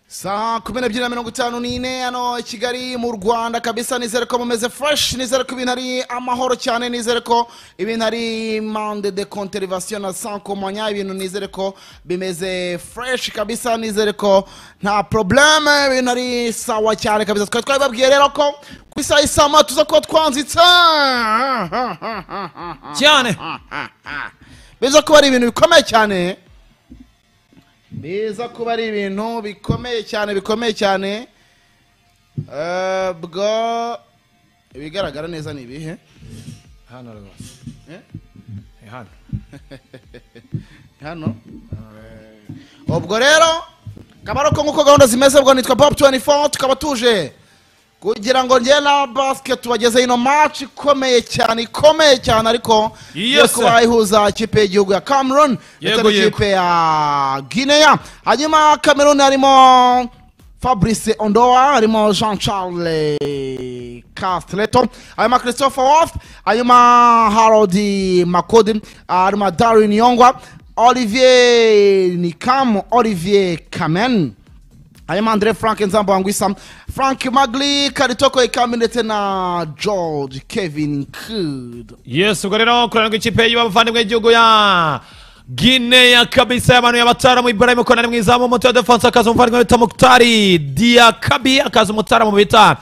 saa kumi n'ebyiri na mirongo itanu n'ine hano i kigali mu rwanda kabisa nizere ko mumeze fureshi nizere ko ibintu ari amahoro cyane nizere ko ibintu ari mande de konterivasiyo na sankomanya ibintu nizere ko bimeze fureshi kabisa nizere ko nta porobuleme ibintu ari sawa cyane kabisa twari twabibabwiye rero ko ku isaha y'isama tuza kuba twanzitse cyane biza kuba ari ibintu bikomeye cyane biza kuba ari ibintu bikomeye cyane bikomeye cyane Eh, bwo ibigaragara neza ni ibihe hano rwose Eh, ni hano hano Eh, ubwo rero akaba ari uko nk'uko gahunda zimeze ubwo nitwa pop 24 tukaba tuje kugira ngo njye na basket tubageze ino match ikomeye cyane ikomeye cyane ariko Yes, yo sir. kuba ihuza ikipe y'igihugu ya cameroon ndetse Yego, yego. n'ikipe ya guinea hanyuma cameroon harimo fabrice ondoa harimo jean charles castleto hanyuma christopher wolf hanyuma harold makodi hanyuma darin yongwa olivier nikam olivier kamen hanyuma andre frank nzamba wangwisa frank magli karitoko ikambi ndetse na george kevin kud yesu ubwo rero kuranga ikipe y'abavandimwe y'igihugu ya gineya kabisa y'abantu y'abataramu ibrahim konani mwiza mu muto wa defanse akaza umuvandimwe bita mukutari diakabi akaza umutaramu bita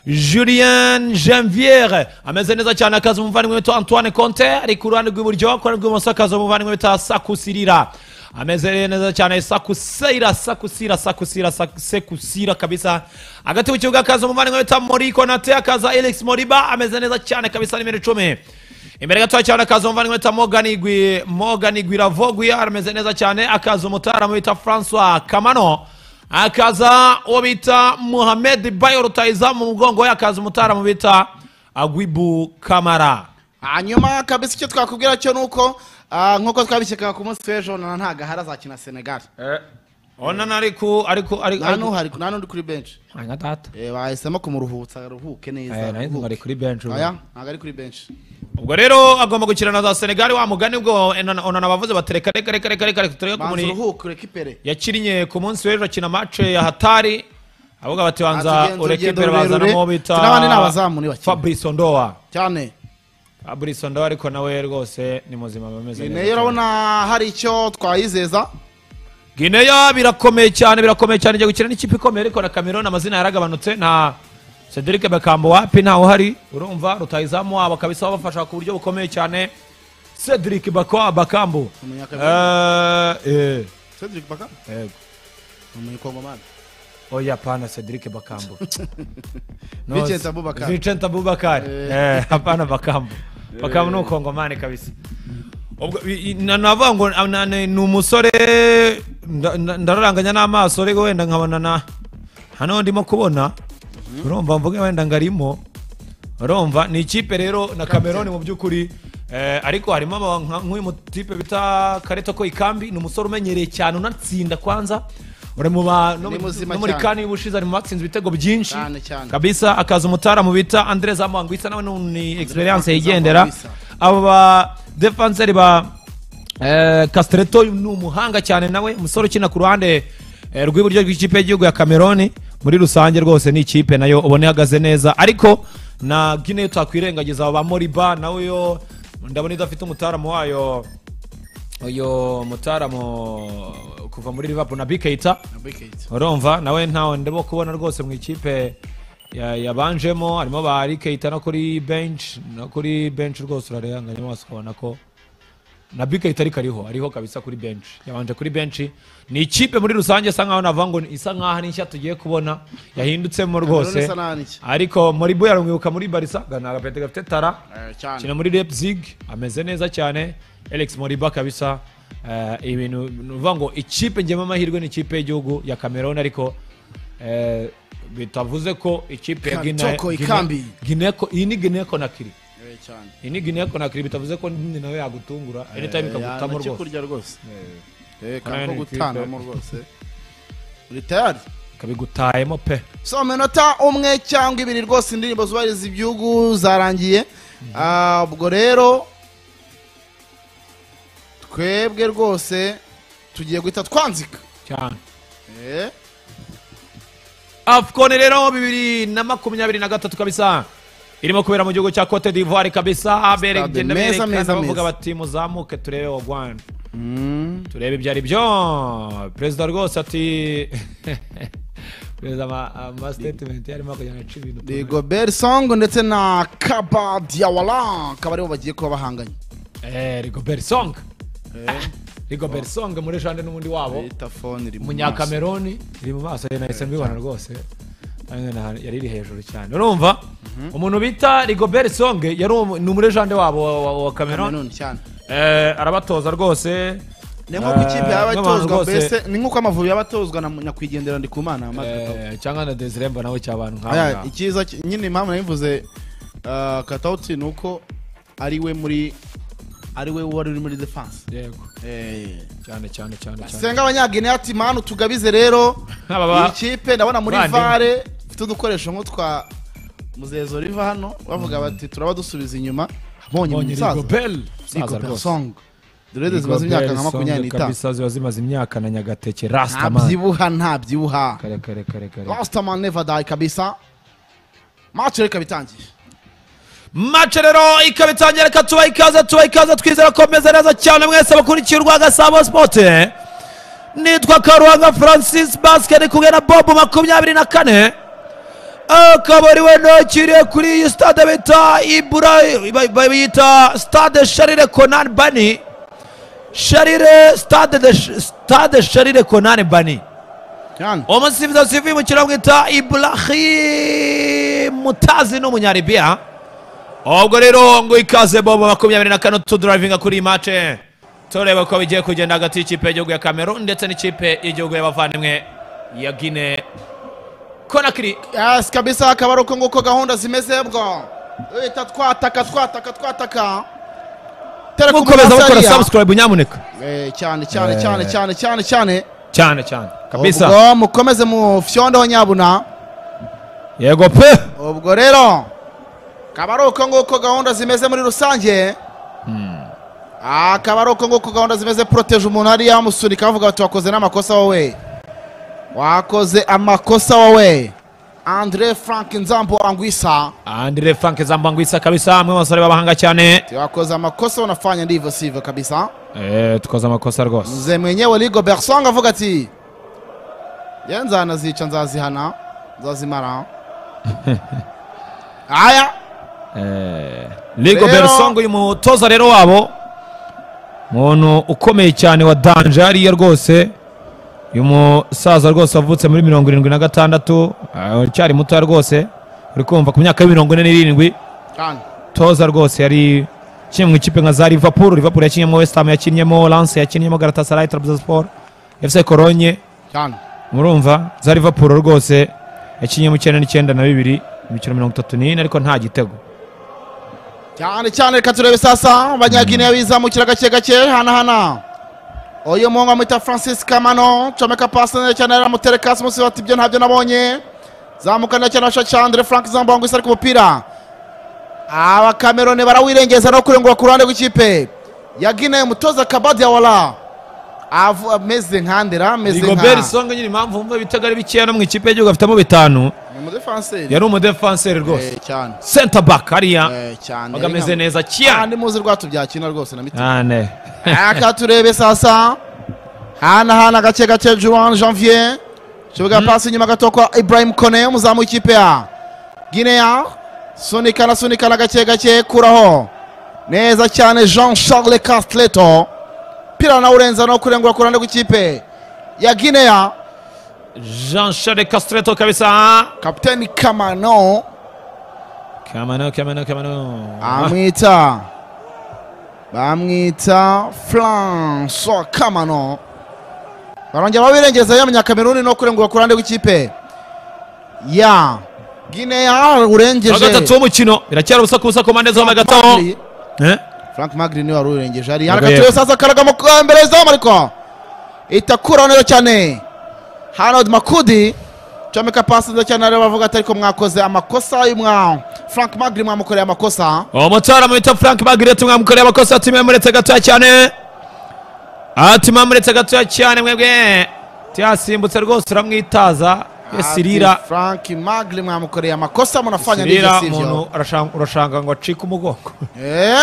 julien janviere ameze neza cyane akaza umuvandimwe bita antoine conte ari ku ruhande rw'iburyo ku ruhande rw'ibumoso akaza umuvandimwe bita sakusirira ameze neza cyane sakusira sakusira sakusira sak- sekusira kabisa hagati mu kibuga akaza umuvandimwe bita mori konate akaza alex moriba ameze neza cyane kabisa n'imiri icumi imbere gato cyane akaza umuvandimwe bita morgan igwi morgan igwiravogwi arameze neza cyane akaza umutaramu bita francois kamano akaza uwo bita muhamed bayo rutayiza mu mugongo we akaza umutaramu bita agwibu kamara hanyuma kabisa icyo twakubwira cyo ni uko ah, nk'uko twabishyikaga ku munsi w'ejo na nta gahara azakina senegal onana ariko ariko nta ariko n'uhari nta n'undi kuri benshi nka data Eh, bahisemo kumuruhutsa aruhuke neza aruhuke. ari kuri benshi Oya, ntabwo ari kuri benshi ubwo rero agomba gukina na za senegali wa mugani ubwo onana onana bavuze bati reka reka reka reka reka reka turebe banza kumuri uruhuke rekipere yakinnye ku munsi w'ejo akina mace ya hatari avuga bati banza Atugenza ureke urugendo imbere bazanamo rurerure. bita N'abandi ni abazamu ni bake. fabrice ondoa cyane fabrice ondoa ariko nawe rwose ni muzima bameze nayo urabona hari icyo twayizeza gineya birakomeye cyane birakomeye cyane igiye gukina n'ikipe ikomeye ariko na cameroon amazina yaragabanutse nta cedric bekambo wapi ntawe uhari urumva rutayizamu wabo kabisa babafasha ku buryo bukomeye cyane cedric Bako- bakambo Eh, eh, cedric baka yego. ni umunyakongomani oya pana cedric bakambo No, Vincent Abubakar. Vincent Abubakar. Eh, hapana bakambo bakambo ni ukongomani kabisa ubwo i- i- na- navuga ngo ah, na- ni ni umusore nda- nda- ndararanganya n'amaso ariko wenda nkabona na hano ndimo kubona urumva mvuge wenda ngarimo urumva ni ikipe rero na cameroon mu by'ukuri eh, ariko harimo aba- nka- nk'uyu mutipe bita karetoko ikambi ni umusore umenyereye cyane unatsinda kwanza uri mu ba no Ni mu- muzima no muri cyane. kane y'ubushize ari mu batsinze ibitego byinshi Cyane, cyane. kabisa akaza umutaramu bita andre zamwangwisa nawe ni- ni experience Zamwangwisa. yigendera abo ba defenseri ba eh, castreto ni umuhanga cyane nawe umusore ukina ku ruhande eh, rw'iburyo rw'ikipe y'igihugu ya cameroon muri rusange rwose ni ikipe nayo ubona ihagaze neza ariko na guinea twakwirengagiza abo ba moriba nawe yo ndabona idafite umutaramu wayo uyu mutaramu kuva muri liverpool na bikeita Abikate. urumva nawe ntawe ndimo kubona rwose mu ikipe ya- yabanjemo harimo ba rikeita no kuri bench no kuri bench rwose urarenganya amaso ukabona ko na bikeita ariko ariho ariho kabisa kuri bench yabanje kuri bench ni ikipe muri rusange isa nkaho navuga ngo isa nkaho ari nshya tugiye kubona yahindutsemwo rwose isa naho ari nshya. ariko moribo yaramwibuka muri barisa ni agapete gafite tara Eh, cyane kina muri Leipzig ameze neza cyane Alex Moriba kabisa eh, ibintu nuvuga ngo ikipe ngema amahirwe ni ikipe y'igihugu ya Cameroon ariko eh, bitavuze ko ikipe ya Guinea Katoko Ikambi. Guinea ko- iyi ni Guinea Conakry Eh, cyane iyi ni Guinea Conakry bitavuze ko ndi nawe yagutungura anytime ikagutamo yanga iki rwose kurya rwose Eh, Hano kanko ni ikipe. gutanamo rwose uri tayari ikabigutahemo pe so minota umwe cyangwa ibiri rwose indirimbo zubahiriza igihugu zarangiye Ah, ubwo rero twebwe rwose tugiye guhita twanzika cyane Eh, afcon rero bibiri na makumyabiri na gatatu kabisa irimo kubera mu gihugu cya cote d'ivoire kabisa beragenda meza, meza, berekana bavuga meza. bati muzamuke turebe wagwana turebe ibyo ari byo perezida rwose ati perezida ama- ama statement yarimo kujyana aca ibintu ni gobert song ndetse na kaba diawara akaba aribo bagiye kuba bahanganye Eh, rigobert song rigobert song muri jande n'ubundi wabo bita phone iri mu maso. umunyakameroni iri mu maso ye nahise mbibona rwose Hano na hano, yari iri hejuru cyane urumva umuntu bita rigobert song yari umu- ni umurejande wabo wa- wa- wa kameroni Cameroon cyane Eh, arabatoza rwose ni nk'uko ikipe yaba Eh, n'abantu itozwa rwose- mbese ni nk'uko amavubi yaba atozwa na nyakwigendera ndikumana Marc Eh, cyangwa na desire mbona we cy'abantu nk'abo Aya, ngabo. icyiza ki- nyine impamvu nabivuze uh, katauti ni uko ari we muri ari we wari uri muri defense yego cyane cyane cyane cyane senga abanyagine ati manu tugabize rero Aba ba- iyi kipe ndabona muri bandi. vare ifite udukoresho nk'utwa muzezo riva hano bavuga bati turaba dusubiza inyuma bonye Mbonye umusaza rigobert Rico musaza rwose Song Dorede zimaze imyaka nka makumyabiri Songa n'itanu kabisa ziba zimaze imyaka na nyagateke rastaman ntabyibuha ntabyibuha kare kare kare kare rastaman never die kabisa match reka bitangiye mace rero ikaba itangiye reka tubaha ikaze tubaha ikaze twizera ko meze neza cyane mwese bakurikiye urwanga sabo sipote nitwa karuhanga francis basket ndi kumwe na bob makumyabiri na kane akaba ari we nakiriye kuri iyi stade bita ibura ba- ba- biyita stade sharire conan bani sharire stade de stade sharire conan bani cyane umusifuzi sifuye umukino bwita iburahi mutazi ni umunyaribiya ubwo rero ngo ikaze bobo makumyabiri na kane tuduravinga kuri iyi mace tureba ko bigiye kugenda hagati y'ikipe y'igihugu ya kamerun ndetse n'ikipe y'igihugu y'abavandimwe ya gine konakiri Yes, kabisa akaba ari uko nguko gahunda zimeze bwo leta twataka twataka twataka Tera ku mukomeza mukora Munyasariya. subscribe nyamuneka Eh, cyane cyane Eh. cyane cyane cyane cyane cyane cyane kabisa ubwo mukomeze mu fyondo nyabuna yego pe ubwo rero akaba ari uko nguko gahunda zimeze muri rusange akaba ari uko nguko gahunda zimeze proteje umuntu hariya amusunika bavuga bati wakoze n'amakosa wowe wakoze amakosa wowe andre frank nzambo angwisa andire frank zambangwisa kabisa mwe basore b'abahanga cyane wakoze amakosa unafanya ndivyo sivyo kabisa Eh, tukoze amakosa rwose mzee mwenyewe ligo bersong avuga ati ye nzana zica nzazihana nzazimara aya ligo Rero- bersong uyu mutoza rero wabo umuntu ukomeye cyane wa danje hariya rwose uyu musaza rwose wavutse muri mirongo irindwi na gatandatu ah, aracyari mutoya rwose uri kumva ku myaka ya mirongo ine n'irindwi cyane toza rwose yari kimwe mu ikipe nka za liverpool liverpool yakinnyemo west ham yakinnyemo lance yakinnyemo galatasaray trabzonspor fc cologne cyane murumva za liverpool rwose yakinnyemo icyenda n'icyenda na bibiri imikino mirongo itatu n'ine ariko nta gitego cyane cyane reka turebe sasa abanyagineya bizamukira gake gake hanahana uyu muhungu bamwita francis kamano comeka pasi neza cyane aramutereka munsi bati ibyo ntabyo nabonye zamuka neza cyane abasha cyane frank zambangwisa ariko umupira abakameroni barawirengeza no kurengura ku ruhande rw'ikipe yaginewe umutoza kabadi yawara Avu- ameze nka ndera ameze nka rigobert songa nyine impamvu wumva ibitego ari bikeya no mu ikipe y'igihugu afitemo bitanu Ni umudefanseri yari umudefanseri rwose Eh, cyane center back hariya Eh, cyane bagameze neza Ah, cyane ndi muzi rwatubyakina rwose na miti ane aka turebe sasa hana hana gake gake juan janvier kibuga pasi inyuma gato kwa ibrahim kone umuzamu w'ikipe ya guinea sunikana sunikana gake gake kuraho neza cyane jean charles castleto pira na urenza no kurengura ku ruhande rw'ikipe ya guinea jean charles castreto kabisa kapiteni kamano kamano kamano kamano amwita bamwita francois kamano barongera babirengeza ya munyakameruni no kurengura ku ruhande rw'ikipe ya gineya wa gatatu urengeje w'umukino biracyari ubusa ku busa ku mpande zombi hagati aho Magri- Eh? frank magri niwe wari urengeje hari Yego, harakatiwe yego. sasa akaragamo ku- imbere y'izamu ariko itakura neza cyane harold makudi comeka pasi neza cyane rero bavuga ati ariko mwakoze amakosa y'umwa frank magri mwamukoreye amakosa uwo mutara mwita frank bagirete mwamukore abakosa ati mwemuretse gatoya cyane ati mwamuretse gatoya cyane mwebwe tiyasimbutse rwose uramwitaza Ati Sirira Frank Magle mwamukoreye amakosa munafanya Sirira ndivyo sivyo umuntu arashanga- urashanga ngo acike umugongo eh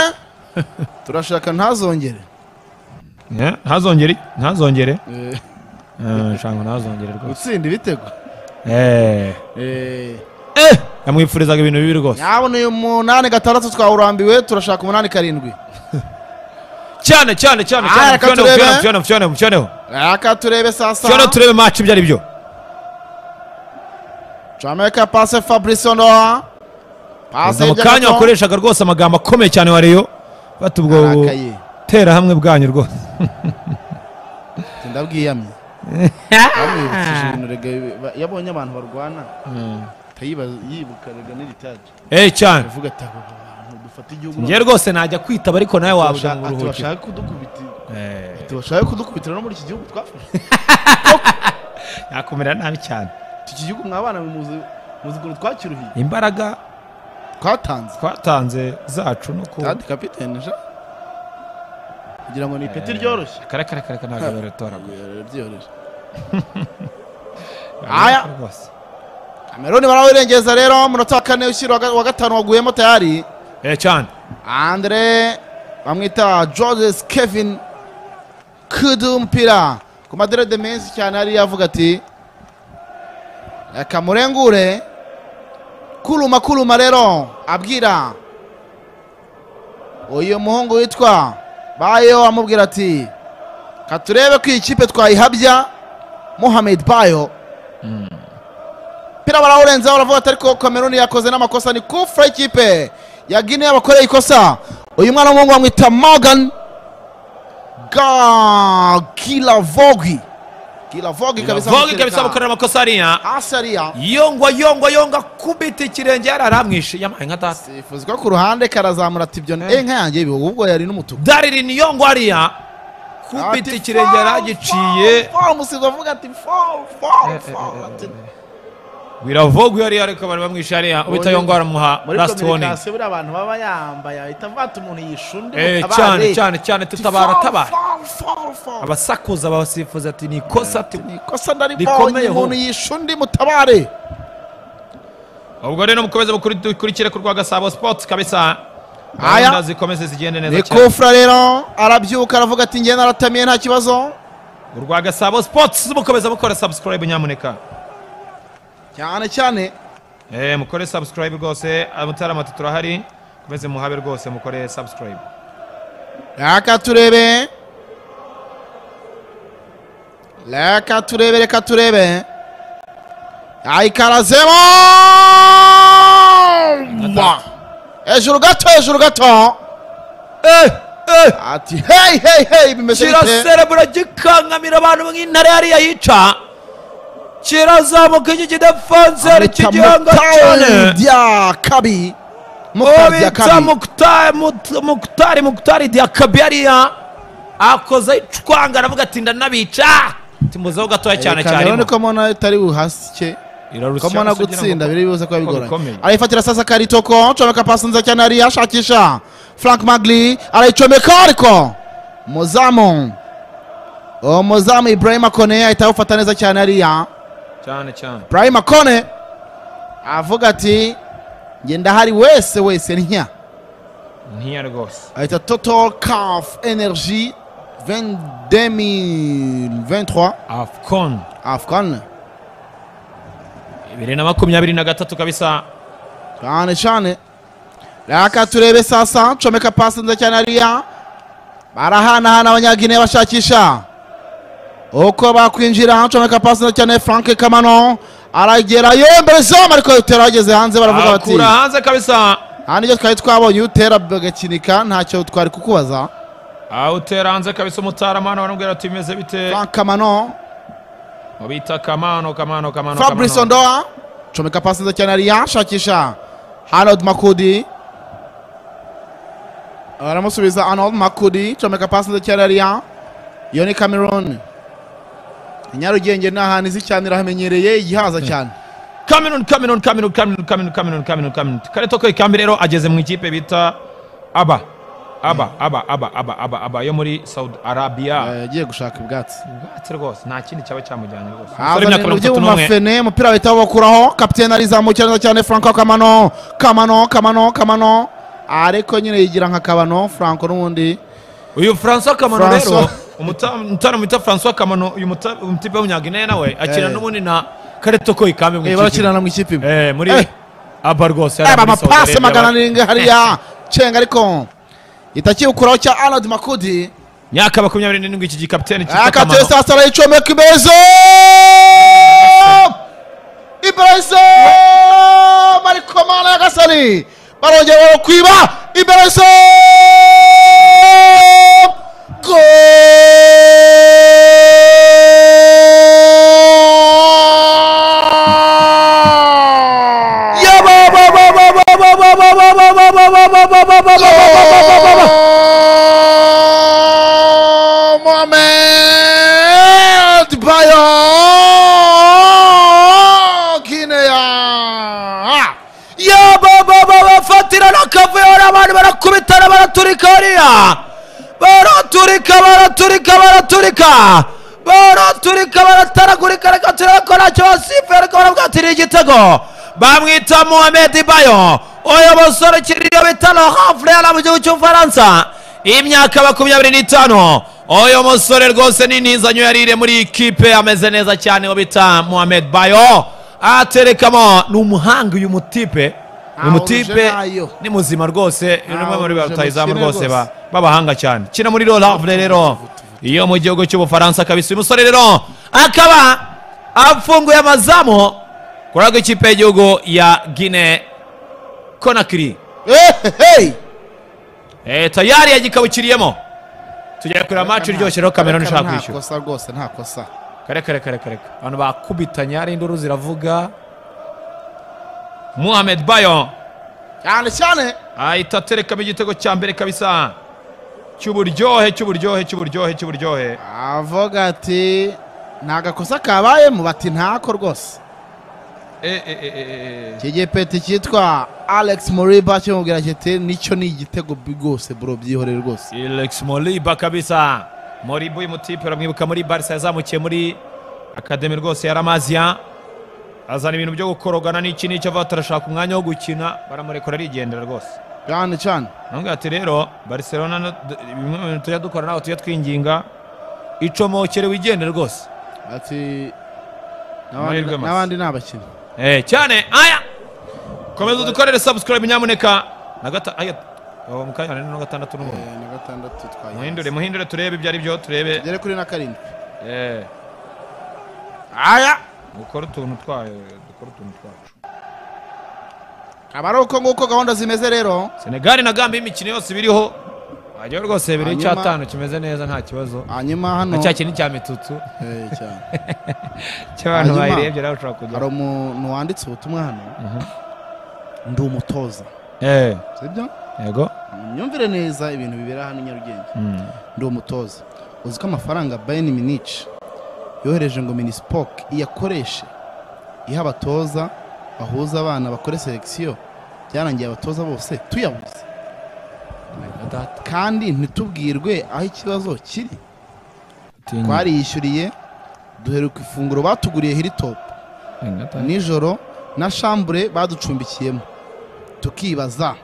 turashaka ntazongere Eh, ntazongere ntazongere Eh, Eh, shanga ntazongere rwose gutsinda ibitego Eh. eh Eh, yamwifurizaga ibintu bibi rwose nyabona uyu munani gatandatu twawurambiwe turashaka umunani karindwi cyane cyane cyane Ah, cyane reka mufyoneho, turebe. mufyoneho, mufyoneho, mufyoneho. reka turebe sasa Mufyoneho turebe match ibyo ari byo jamaica pase fabrice ondoa pase mu kanya wakoreshaga rwose amagambo akomeye cyane wa Rayon fata ubwo arakaye tera hamwe bwanyu rwose ndabwiyamye bamwibukije ibintu rega ba- yabonye abantu barwana akayibaza- yibuka rega n'iritaje eh cyane avuga ati abo bantu dufata igihugu njye rwose najya kwitaba ariko nawe Tubasha- wabujya mu ati, buruhukiro bashaka kudukubiti Eh, tubashaka kudukubitira no muri iki gihugu twafashe yakumira nabi cyane iki gihugu mwabana muzi muzi ukuntu twakiruhiye imbaraga twatanze twatanze zacu no ku kandi kapitene ja kugira ngo ni ipeti ryoroshye kare kare kare ntabwo baratoragura ryoroshye Aya. rwose kameruni barawirengeza rero munota wa kane ushyira wa gatanu waguyemo tayari eh cyane andre bamwita georges kevin kudumpira ku maderede menshi cyane yari yavuga ati reka murengure kuruma kuruma rero abwira uyu muhungu witwa bayo amubwira ati katurebe ko iyi kipe twayihabya muhamed bayo pira barawurenzeho baravuga ati ariko kameruni yakoze n'amakosa ni kufura y'ikipe ya gine yabakoreye ikosa uyu mwana w'umuhungu bamwita morgan gilavogi gilavogi kabisa vogi kabisa gukorera amakosa hariya hasi hariya yongwa yongwa yonga kubita ikirenge yari aramwishe yamaye nka data sifuzi ko ku ruhande karazamura ati ibyo ni inka yanjye ibi ubwo yari n'umutuku dariri ni yongwa hariya kubita ikirenge yari agiciye umusizi avuga ati foru foru foru ati biravogwa hariya ariko bari bamwishe hariya ubita Muri- yongwa aramuha muri last warning kominikasiyo buriya abantu baba yambaye ahita avata umuntu yishunde eh mutabare. cyane cyane cyane tutabara tabara foru foru foru abasakuza babasifuza ati ni ikosa ati ni ikosa ndaribonye Rikomeyeho. umuntu yishe undi mutabare ubwo rero mukomeze mukuri- dukurikire ku rwa gasabo sports kabisa Aya. gahunda zikomeze zigende neza ni cyane kufura rero arabyuka aravuga ati njye naratamiye nta kibazo urwa gasabo sports mukomeza mukora subscribe nyamuneka cyane cyane eh mukore subscribe rwose abataramatu turahari komeze muhabe rwose mukore subscribe reka turebe reka turebe reka turebe ayikarazemo Mwa! hejuru gato hejuru gato eh eh ati hey hey hey bimeze bite kiraserebura gikankamira abantu nk'intare hariya yica kirazamuka iki kidafanzeri Amwita kigihanga Mutari cyane Diakabi Mutari ubitsa Diakabi mukutari mukutari mukutari diakabi hariya akoze icwanga aravuga ati ndanabica timuzeho gatoya cyane Reka rero cyane niko mbona utari buhasike ko mbona gutsinda biri buze kuba bigoranye bikomeye. arayifatira sasa karitoko comeka pasi nziza cyane hariya ashakisha frank magli arayicomeka ariko muzamu uwo muzamu ibrahima kone ahita awufata neza cyane hariya cyane cyane ibrahima kone avuga ati njye ndahari wese wese ntya ntiya rwose ahita total caf energy 2023 afcon afcon bibiri na makumyabiri na gatatu kabisa cyane cyane reka turebe sasa comeka pasi nziza cyane hariya barahanahana abanyagine bashakisha uko bakwinjira comeka pasi nziza cyane frank kamano aragerayo mbere zamu ariko utera ageze hanze baravuga bati akura hanze kabisa aha nibyo twari twabonye utera bagakinika ntacyo twari kukubaza awutera hanze kabisa umutaramana baramubwira ati bimeze bite frank kamano bita kamano kamano kamano fabrice kamano. ondoa comeka pasi nziza cyane hariya shakisha arnold makudi aramusubiza arnold makudi comeka pasi nziza cyane hariya iyo ni cameroon nyarugenge ni ahantu izi cyane irahamenyereye igihaza cyane Cameroon Cameroon Cameroon Cameroon Cameroon Cameroon Cameroon Cameroon Kareto ko ikambi rero ageze mu ikipe bita aba aba aba aba aba aba aba yo muri saudi arabiya yagiye gushaka ubwatsi ubwatsi rwose nta kindi cyaba cyamujyanye rwose umusore azana ibintu w'imyaka mirongo itatu n'umwe by'ubumafene umupira bahita bawukuraho kapitene arizamukira neza cyane franco kamano kamano kamano kamano ariko nyine yigira nka kabano franco n'ubundi uyu francois kamano rero Francois. umuta- umutaramu wita francois kamano uyu muta- umutipe w'umunyaguinea nawe akina Eh. n'ubundi na kareto ko ikambi mu Eh, ikipe. barakirana mu ikipe imwe Eh, muri Eh. aba rwose aba yari muri Saudi amapasi Arabia, magana bari- arindwi hariya cenga ariko itakiwukuraho cya arnold makudi myaka makumyabiri n'irindwi iki gikapiteni cyitwa kamano akatesa asara yicomeka imbeze imbeze mariko mana ya gasani barongera barakwiba imbeze Mohamed Bayo Guinea yaba baba bafatira n'akavuyora abantu barakubitana baraturika hariya baraturika baraturika baraturika baraturika barataragurika reka turebe ko ntacyo basifuye ariko barabwatiriye igitego bamwita mohamed bayo uyu musore ukiriyo bita laurent frere mu gihugu cy'ubufaransa imyaka makumyabiri n'itanu uyu musore rwose ni ntizanyo yarire muri iyi kipe ameze neza cyane uwo bita mohamed bayo aterekamo ni umuhanga uyu mutipe Ntawe uyu mutipe uje nayo. ni muzima rwose ni umwe muri uje ba rutayizamu mukire rwose ba- rwose. b'abahanga cyane kina muri rolavre rero iyo mu gihugu cy'ubufaransa kabisa uyu musore rero akaba afunguye amazamu kuri rwego ikipe y'igihugu ya gine konakiri Ehehe! Eh, tayari yagikabukiriyemo tugiye kureba match iryoshye rero kameruni ishaka nta kwishyura kosa rwose nta kosa kare kare kare kare kare. abantu bakubitanye hari induru ziravuga muhamed bayo cyane cyane ahita aterekamo igitego cya mbere kabisa cy'uburyohe cy'uburyohe cy'uburyohe cy'uburyohe avuga ati nta gakosa kabayemo bati ntako rwose Eh, eh, eh, eh, eh. iki gipeti cyitwa alex moriba kimubwira kiti nicyo ni igitego bi- rwose bro byihorere rwose Alex Moriba kabisa Moriba uyu mutipe uramwibuka muri Barca yazamukiye muri akademi rwose ya Ramazia azana ibintu byo gukorogana n'iki n'icyo avuga ati arashaka umwanya wo gukina baramurekura arigendera rwose cyane cyane Nambwira ati rero Barcelona no- d- bimwe mu bintu tujya dukora nawe tujya twinginga icomokere wigendere rwose ati n'abandi- Amahirwe masa. n'abandi ni abakinnyi eh cyane aya komeza udukorere subscribe nyamuneka na gata aya uwo mu kanya na gatandatu n'umunani Eh, ni gatandatu twayihatse. muhindure muhindure turebe ibyo ari byo turebe tugere kuri na karindwi eh aya dukora utuntu twayo dukora utuntu twacu aba ari uko nguko gahunda zimeze rero senegali na gambia imikino yose biriho wajya rwose bibiri Hanyuma- icyatanu kimeze neza nta kibazo hanyuma hano na cya kintu cya mitutu Eh, cyane. cy'abantu Hanyuma- bayirebye nawe ushobora hari kujya umuntu wanditse ubutumwa hano ndi umutoza eh sibyo yego myumvire neza ibintu bibera hano i nyarugenge Mm. ndi umutoza uzi ko amafaranga bayern munich yohereje ngo minispoc iyakoreshe iha abatoza bahuza abana bakore selekisiyo byarangiye abatoza bose tuyabuze kandi ntitubwirwe aho ikibazo kiri Tinya. twariyishyuriye duheruka ifunguro batuguriye hilitop nijoro na shambure baducumbikiyemo tukibaza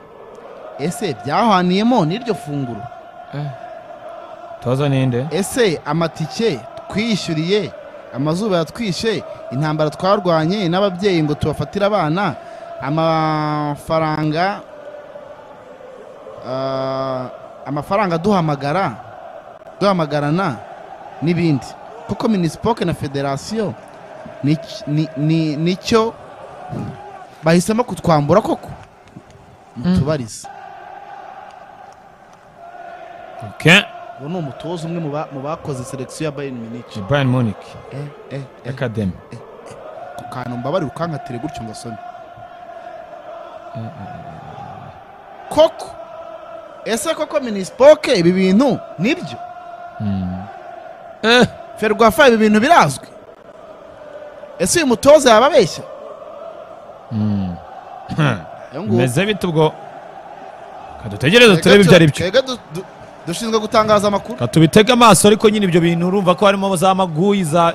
ese byahaniyemo n'iryo funguro toza ninde ese amatike twiyishyuriye amazuba yatwishe intambara twarwanye n'ababyeyi ngo tubafatire abana amafaranga ah, amafaranga duhamagara duhamagarana n'ibindi kuko minisipoke na federasiyo ni- ni- ni- nicyo bahisemo kutwambura koko mutubarize okay uwo ni umutoza umwe mu ba- mu bakoze selekisiyo ya bayern munich bayern munich Eh, eh, eh. academy ku kantu mbabarira ukankatire gutyo ngasome koko ese koko minisipoke ibi bintu nibyo Mm. eh ferwafa ibi bintu birazwi ese uyu mutoza yababeshya Mm. Ayo nguko. meze bite ubwo kadutegereze turebe ibyo ari byo twebwe du- du- dushinzwe gutangaza amakuru tubitege amaso ariko nyine ibyo bintu urumva ko harimo za maguyi za